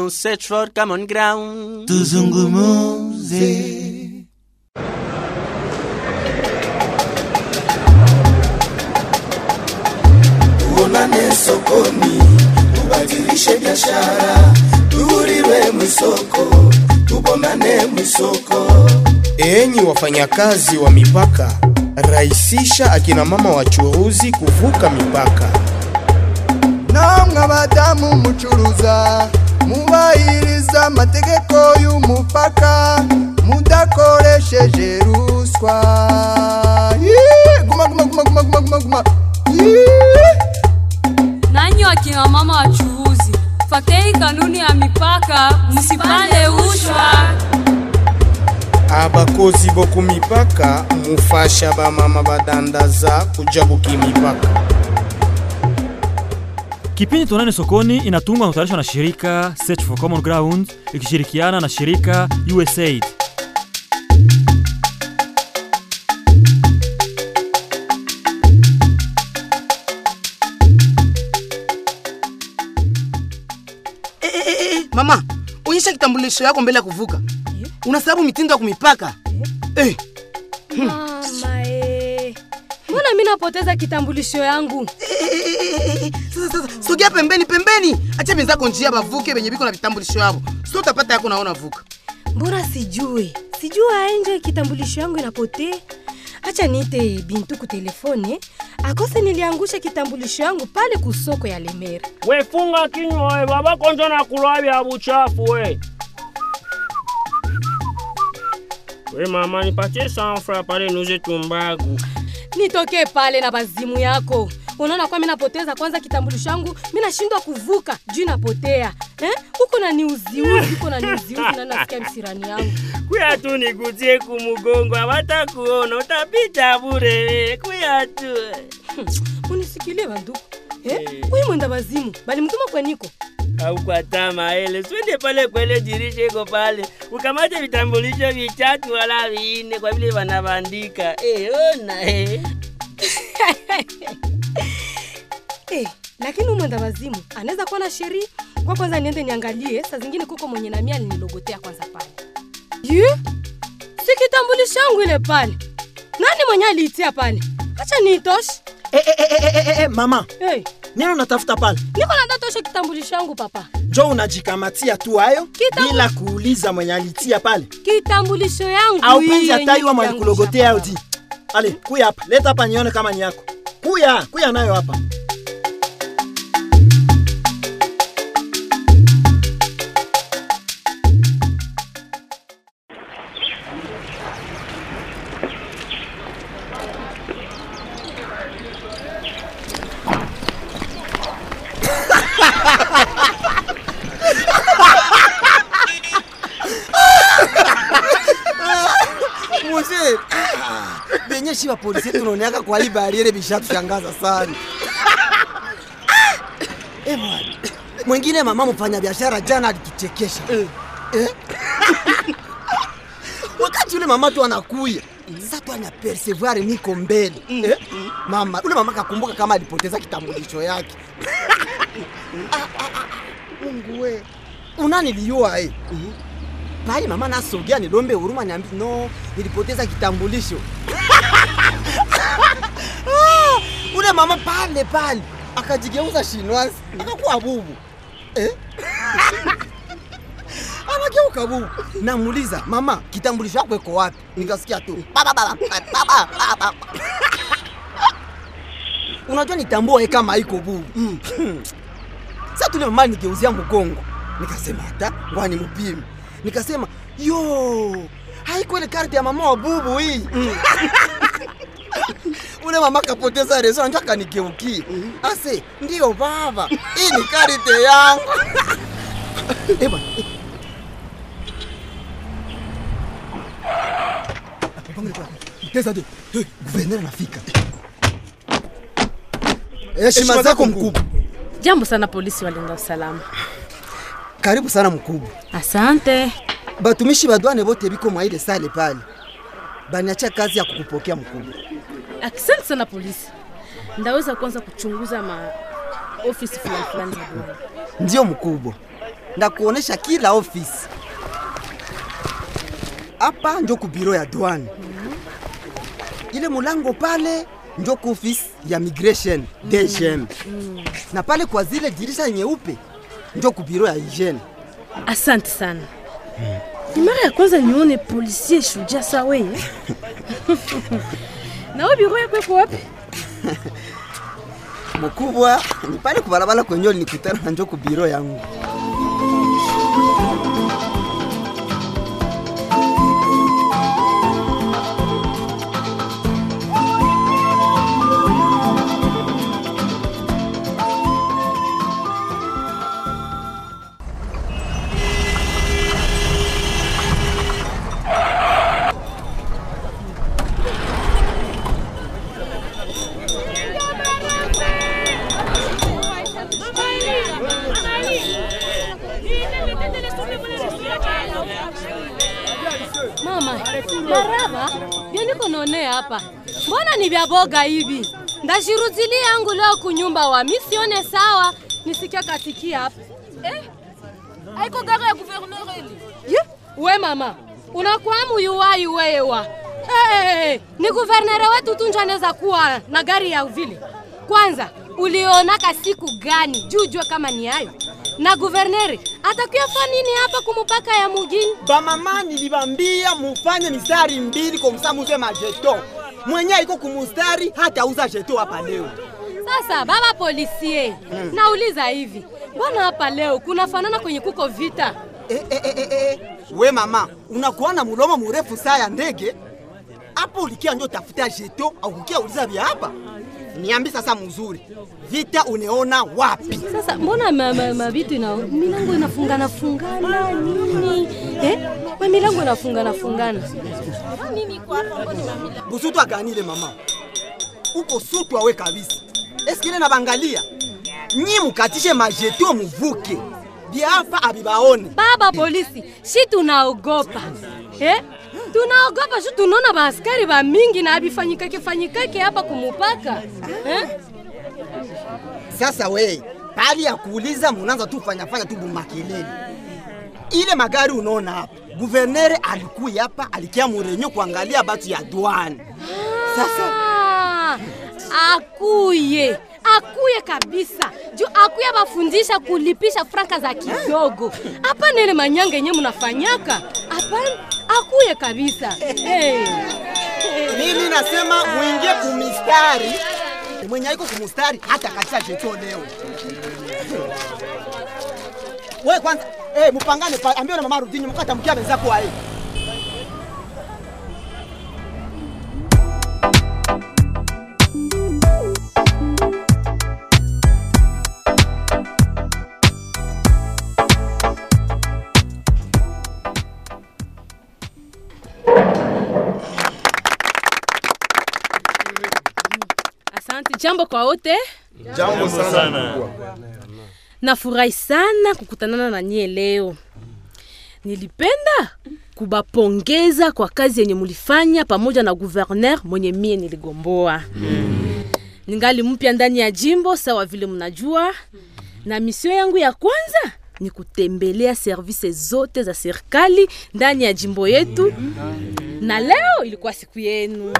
ground, search for common ground. tuzungumuze tuonane sokoni, tubadilishe biashara, tuhuriwe mwisoko, tubonane mwisoko. Enyi wafanyakazi wa mipaka, rahisisha akina mama wachuruzi kuvuka mipaka. namwe abadamu mucuruza mubahiriza amategeko y'umupaka mudakoresheje ruswa Yee! guma guma guma guma guma guma guma Yee! nanyi wakina mama wachuuzi fatei kanuni ya mipaka msipande ushwa abakozi boku mipaka mufasha bamama badandaza kuja buki mipaka Kipindi Tuonane Sokoni inatungwa na kutayarishwa na shirika Search for Common Ground ikishirikiana na shirika USAID. mama onyesha kitambulisho yako mbele ya kuvuka unasababu mitindo ya kumipaka eh. Mama eh. Mbona mimi napoteza kitambulisho yangu? Sasa sasa sogea pembeni pembeni, acha benzako njia bavuke benye biko na vitambulisho yabo, sio utapata yako naona vuka. Mbona sijui? Sijua enje kitambulisho yangu inapotea. Acha niite Bintu ku telefone akose niliangusha kitambulisho yangu pale kusoko ya Lemera. wefunga kinywa we baba konjo na kulwa vya buchafu we we mama nipatie sanfra pale nuze tumbagu Nitoke pale na bazimu yako. Unaona kwa mimi napoteza kwanza kitambulisho yangu, mimi nashindwa kuvuka juu napotea. Eh? Huko na niuziuzi, huko na niuziuzi na nasikia msirani yangu. kuya tu niguzie kumugongo abata kuona utapita bure we kuya tu Unisikilie banduku. Eh? Huyu mwenda bazimu, bali mtuma kwa niko. au kwa tama ele swende pale kwele dirisha iko pale ukamate vitambulisho vichatu wala vinne kwa vile vanavandika eh, ona eh. Eh, lakini huyu mwenda wazimu anaweza kuwa na sheria kwa kwanza niende niangalie saa zingine kuko mwenye na mia alinilogotea kwanza pale ye si kitambulisho yangu ile pale nani mwenye aliitia pale acha niitoshe Eh, eh, eh, eh, eh, eh, mama hey, nini unatafuta pale niko nadatoshe kitambulisho yangu papa njo unajikamatia tu hayo Kitambu- bila kuuliza mwenye alitia pale kitambulisho yangu au hii penzi yenye ataiwa mwenye niliangusha kulogotea papa. udi ale kuya hapa leta hapa nione kama ni yako kuya kuya nayo hapa Mzee, benye shiba polisi tunaoneaka kwa hii bariere bishatushangaza sana. Eh bwana. Mwingine mama mfanya biashara jana alituchekesha. Eh? Wakati ule mama tu anakuya. Sasa tu ana persevoir niko mbele. Eh? Mama, ule mama kakumbuka kama alipoteza kitambulisho yake. Ah, ah, ah, Mungu we. Unaniliua eh? Bali mama nasogea nilombe huruma niambi no, nilipoteza kitambulisho. Ah, Ule mama pale pale akajigeuza shinwazi akakuwa bubu eh? Anageuka bubu. Namuuliza mama, kitambulisho yako iko wapi? Nikasikia tu baba baba baba baba. Unajua nitambua kama iko bubu. Mm. Sasa tule mama nigeuzia mgongo, nikasema hata ngwani mpime nikasema yo haiko ile karte ya mama wa bubu hii ule mama kapoteza rezo anjo akanikeukia ase ndiyo baba hii ni karte yangu Eba, eh. Pangile pale. Teza de. Eh, Guverner anafika. Heshima zako mkubwa. Jambo sana polisi walinda usalama. Karibu sana mkubwa. Asante. Batumishi ba douane bote biko mwa ile sale pale. Baniacha kazi ya kukupokea mkubwa. Asante sana polisi. Ndaweza kwanza kuchunguza ma ofisi fulani fulani za douane. Ndio mkubwa. ndakuonesha kila ofisi. Hapa njo ku biro ya douane, ile mulango pale njo ku ofisi ya migration DGM, na pale kwa zile dirisha nyeupe njo ku biro ya hygiene. Asante sana. Ni mara ya kwanza nione policier shujaa sawa eh? Na wewe biro yako iko wapi? Mkubwa ni pale kubarabara kwenye nilikutana na njo ku biro yangu. Mama, maraba vyo niko naonea hapa, mbona ni vya boga hivi? Ndashirutilia yangu leo kunyumba wa mi sione sawa, nisikia katikia hapa eh? Aiko gari ya guverneur ili Ye, we mama unakwamu yuwai wewa hey, ni guvernere wetu tu njo anaweza kuwa na gari ya vile. Kwanza ulionaka siku gani juu jua kama ni hayo na guvernere atakuyafa nini hapa kumupaka ya mugini? Bamama nilibambia mufanye mistari mbili kwa msamuze majeto mwenye iko kumustari hata uza jeto hapa leo. Sasa baba polisie, Mm. nauliza hivi, mbona hapa leo kunafanana kwenye kuko vita? Eh, eh, eh, eh, eh. We mama, unakuwa na mulomo murefu saa ya ndege hapo, ulikia njo tafuta jeto au kukia uliza vya hapa? Niambi sasa mzuri, vita uneona wapi? Sasa mbona ma, ma, ma vitu ina milango inafungana fungana nini? Eh? Ma milango inafungana fungana. Nini kwa hapa Busutu aganile mama, uko sutu awe kabisa. Eskile na bangalia nyi mukatishe majeto muvuke vya hapa abibaone. Baba polisi, shi tunaogopa. Eh? Tunaogopa shi tunaona baaskari ba mingi na abifanyikake fanyikake hapa kumupaka. Eh? Sasa we pali ya kuuliza munaanza tu fanya fanya tu bumakelele. Ile magari unaona hapa, guvernere alikuya hapa alikia murenyo kuangalia batu ya douane. Sasa Ah, akuye akuye kabisa juu akuye bafundisha kulipisha franka za kidogo. Hapana ile manyanga yenye mnafanyaka, hapana, akuye kabisa. Hey. mimi nasema muingie kumistari, mwenye aiko kumustari hata katika jeto leo. We kwanza eh, mupangane pa, ambia na mama rudini mkata mkia wenzako wae. Asante, jambo kwa wote. Jambo sana mkubwa. Nafurahi sana kukutanana na nyie leo. Nilipenda kubapongeza kwa kazi yenye mulifanya pamoja na guverner mwenye mie niligomboa. Ningali mpya ndani ya jimbo sawa vile mnajua, na misio yangu ya kwanza ni kutembelea service zote za serikali ndani ya jimbo yetu, na leo ilikuwa siku yenu.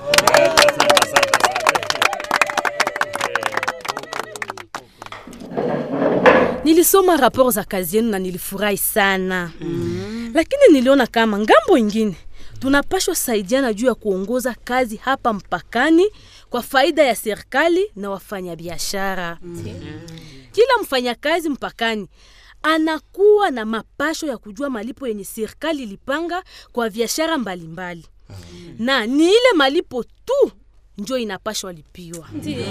Nilisoma rapor za kazi yenu na nilifurahi sana mm. Lakini niliona kama ngambo ingine tunapashwa saidiana juu ya kuongoza kazi hapa mpakani kwa faida ya serikali na wafanyabiashara mm. Kila mfanyakazi mpakani anakuwa na mapasho ya kujua malipo yenye serikali ilipanga kwa biashara mbalimbali na ni ile malipo tu njo inapashwa lipiwa.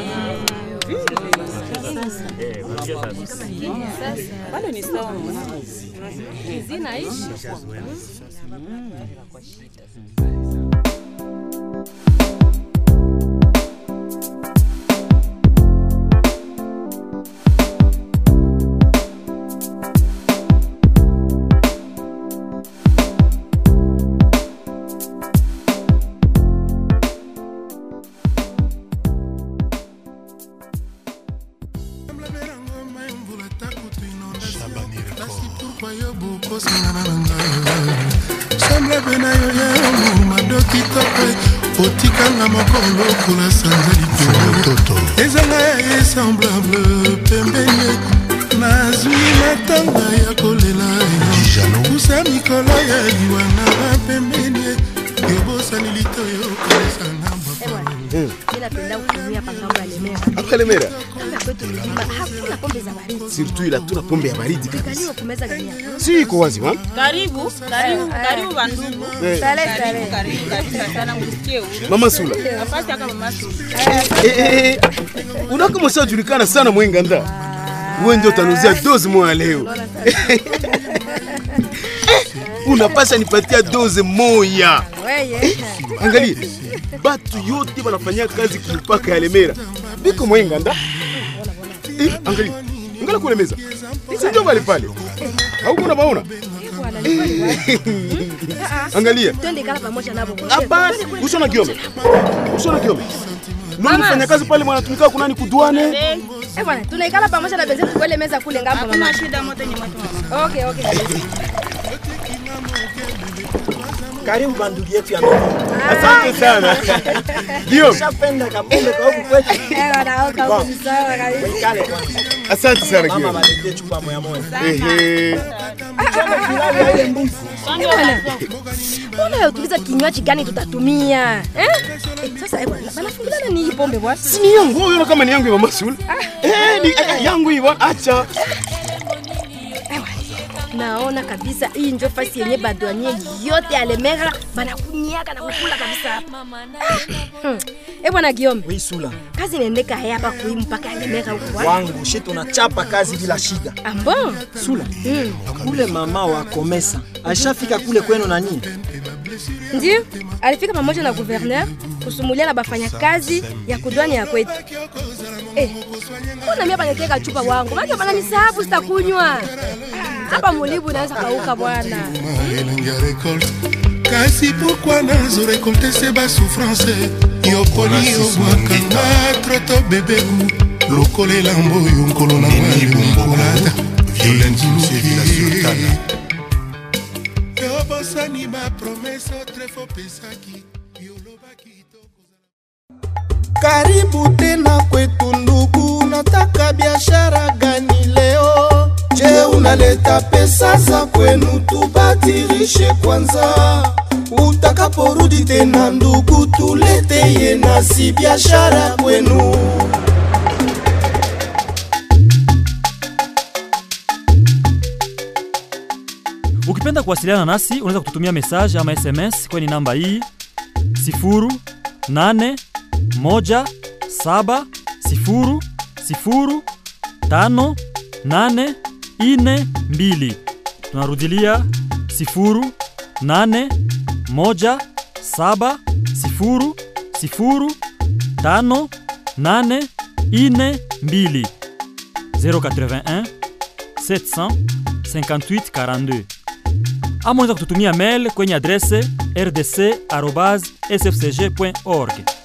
Bado ni sawa zinaishi semblable na yo ya madoki tope otikanga mokolo kola sanza likolo ezanga ya esemblable pembeni nazwi matanga ya kolela yo kusa mikolo ya liwa na pembeni yobosani litoyo kolesanga mi napenda kutumia hapa ngambo ya Lemera. Hapa Lemera? Kama kwetu milima hakuna pombe za baridi. Surtout ila tuna pombe ya baridi kabisa. Kaliwa kumeza gania. Si iko wazi wa? Karibu, karibu, karibu bandugu. Eh. Sale, Karibu, sale. karibu, karibu sana msikie huru. Mama Sula. Nafasi yako mama Sula. Eh, eh, eh. Unakama ushajulikana sana mwenganda. Wewe ndio utanuzia dozi moja leo. Unapasha nipatia dozi moja. Weye. Angalia. Batu yote wanafanya kazi kumpaka ya Lemera. Biko mwenganda. Eh, angalia. Angalia kule meza. Si ndio pale pale. Hauko unabaona? Angalia. Twende kala pamoja nabo. Hapana, usona kiome. Usona kiome. Nani mfanya kazi pale mwanatumika kunani kuduane? Eh bwana, tunaikala pamoja na benzetu kwa ile meza kule ngambo mama. Hakuna shida moto ni moto mama. Okay, okay. Karibu bandugu yetu ya mama. Asante sana. Ndio. Shapenda kabumbe kwa huku kwetu. Eh bwana, oka huko ni sawa kabisa. Ikale kwanza. Asante sana Mama Guillaume. waletee chupa moja moja. Ehe. Unayotuliza kinywaji gani tutatumia? Eh? Eh, Sasa eh bwana, banafungulana ni hii pombe bwana. Si ni yangu, wewe unaona kama ni yangu ya Mama Sula? Eh, ni eh, yangu hii bwana, acha. Naona kabisa hii ndio fasi yenye badwanie yote ya Lemera banakunyiaka na kukula kabisa hapa. Hmm. Eh bwana Guillaume, Oui, Sula. kazi inaendeka hapa kui mpaka ya Lemera huko. wapi? Wangu shi tunachapa kazi bila shida. Ambon? Sula. Kule mama wa Komesa ashafika kule kwenu nani? Ndio, alifika pamoja na gouverneur kusumulia na bafanya kazi ya kudwani ya kwetu. Eh, mbona mimi hapa nikiweka chupa wangu? Maana bana nisahabu sitakunywa. Hapa mulibu inaweza kauka bwana. elengi ya récolte kasi pourkui nazorekolte se basouffrance yoponi obwakanga troto bebeku lokola elambo oyo nkolo na mwakolata yobosani bapromese otrefo pesaki karibu tena kwetu ndugu, nataka biashara gani leo? Je, unaleta pesa za kwenu tubadilishe kwanza, utakaporudi tena ndugu, tuleteye nasi biashara kwenu. Ukipenda kuwasiliana nasi unaweza kututumia message ama SMS kwenye namba hii 0817005842. Tunarudilia 0817005842 081 758 42 ama unaweza kututumia mail kwenye adrese rdc@sfcg.org.